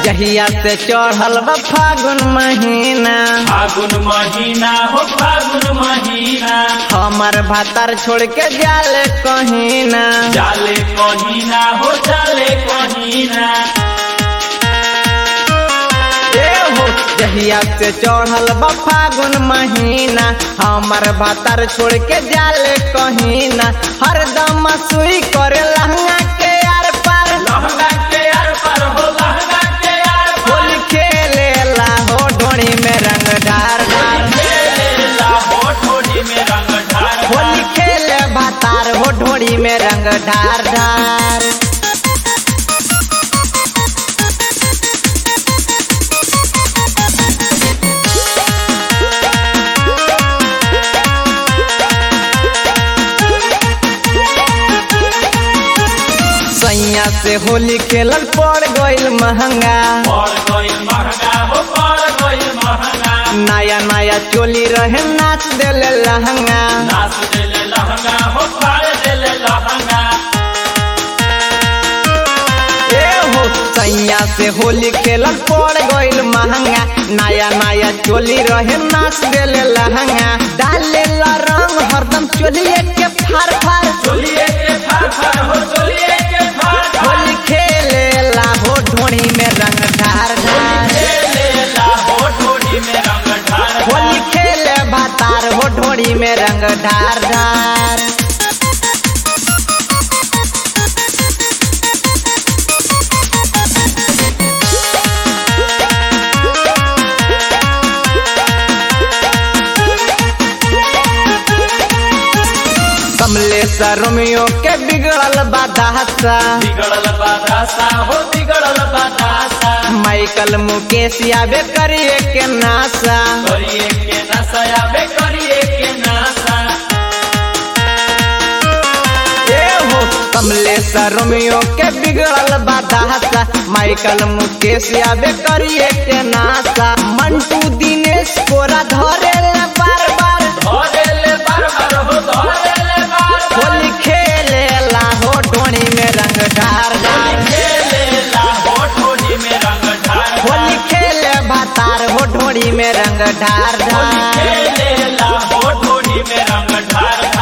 जहिया से चढ़ल बा फागुन महीना फागुन महीना हो फागुन महीना हमर भातार छोड़ के जाले कहीं ना जाले कहीना हो जाले कहीना ए हो जहिया से चढ़ल बा फागुन महीना हमर भातार छोड़ के जाले कहीं ना हरदम सुई करे लहंगा के यार पार लहंगा के यार पर हो लहंगा के यार पर होली खेले ला हो ढोड़ी में रंग ढार ढार खेलेला हो ठोड़ी में रंग ढार होली खेले भातार हो ढोड़ी में रंग ढार ढार सैया से होली खेलल पड़ गइल महंगा पड़ गइल महंगा हो पड़ गइल महंगा नया नया चोली रहे नाच देले लहंगा नाच देले लहंगा हो फाड़ देले लहंगा ए हो सैया से होली खेलल पड़ गइल महंगा नया नया चोली रहे नाच देले लहंगा डाले ला रंग हरदम चोलिए के फार फार चोलिए के फाड़ फाड़ हो चोलिए के फाड़ फाड़ होली खेले ला हो ढोड़ी में रंग ढार ढार खेलेला हो ठोड़ी में रंग ढार होली खेले भातार हो ढोड़ी में रंग ढार ढार कमलेश रोमियो के बिगड़ल बादासा बिगड़ल बादासा हो बिगड़ल बादासा माइकल मुकेश आबे करिए के नासा करिए के नशा आबे करिए के नशा ए हो कमलेश रोमियो के बिगड़ल बादासा माइकल मुकेश आबे करिए के नासा मंटू दिनेश कोरा धरे ले बार बार धरेले बार बार हो धरेले बार बार होली खेले ला हो ढोणी में रंग ढार ढार खेलेला हो ठोड़ी में रंग ढार होली खेले भातार हो ढोड़ी में रंग ढार ढार खेलेला हो ठोड़ी में रंग ढार